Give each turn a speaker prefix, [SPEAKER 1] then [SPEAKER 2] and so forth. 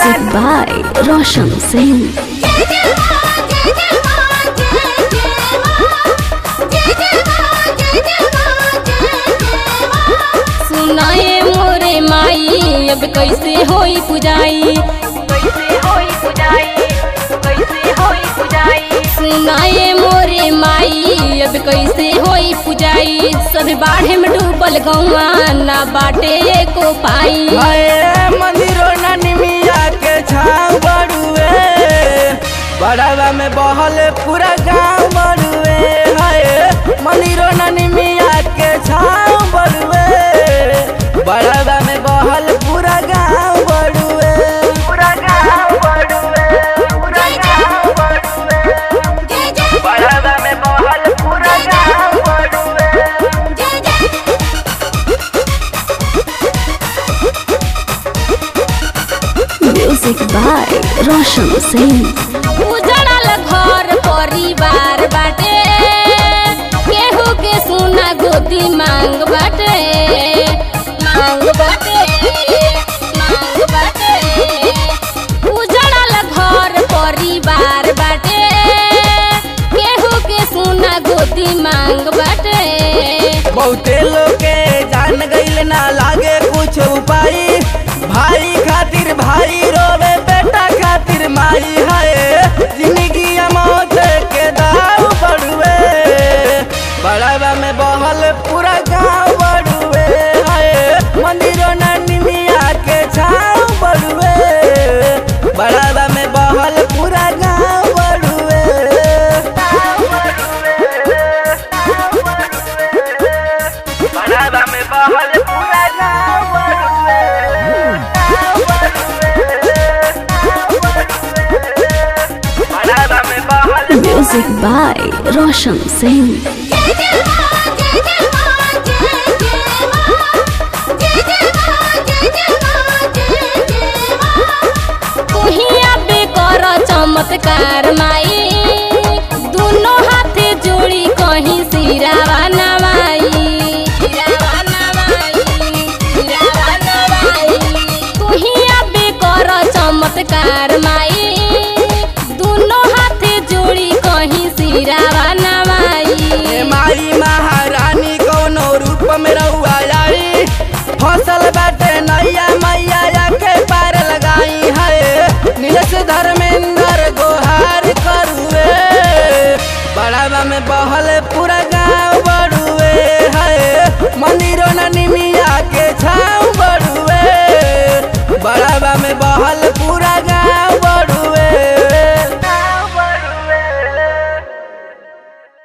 [SPEAKER 1] Music by Roshan Singh.
[SPEAKER 2] सुनाए मोरे माई अब कैसे होई पुजाई सुनाए मोरे माई अब कैसे होई पुजाई सब बाढ़े में डूबल गौआ ना बाटे एको पाई
[SPEAKER 3] हाय मंदिरो ननिमिया के छाव बड़ुए बड़ावा में बहल पूरा गांव बड़ुए हाय मंदिरो ननिमिया के छाव बड़ुए बड़ावा में बहल पूरा गांव बड़ुए पूरा गांव बड़ुए पूरा गांव बड़ुए बड़ावा में बहल पूरा गांव बड़ुए
[SPEAKER 1] Music by Roshan Singh.
[SPEAKER 2] उजड़ल घर परिवार बाटे केहू के सुना गोदी मांग बाटे मांग बाटे मांग बाटे उजड़ल घर परिवार बाटे केहू के सुना गोदी मांग बाटे
[SPEAKER 3] बहुते लोग के जान गईल ना लागे कुछ उपाय भाई खातिर भाई रोवे बेटा खातिर माई है जिंदगी मौत के दाव बढ़ुए बड़ावा में बहल पूरा गांव बढ़ुए है मंदिरों ना निमिया के छाव बढ़ुए बड़ावा में बहल पूरा गांव बढ़ुए बड़ावा में बहल पूरा गांव बड़ावा में बहल
[SPEAKER 1] Music by Roshan Singh.
[SPEAKER 2] तुहिया बे कर चमत्कार माई दोनों हाथे जोड़ी कहीं सिरावा नवाई सिरावा नवाई सिरावा नवाई तुहिया बे कर चमत्कार माई दोनों हाथे जोड़ी कहीं सिरावा नवाई
[SPEAKER 3] ए माई महारानी कौनो रूप में रहुआ आई फसल बाटे नैया मैया या के पार लगाई है नीलस धर्मेंद्र गोहार करुए बड़ावा में बहल पूरा गांव बड़ुए है मंदिरों न निमिया के छाव बड़ुए बड़ावा में बहल पूरा गांव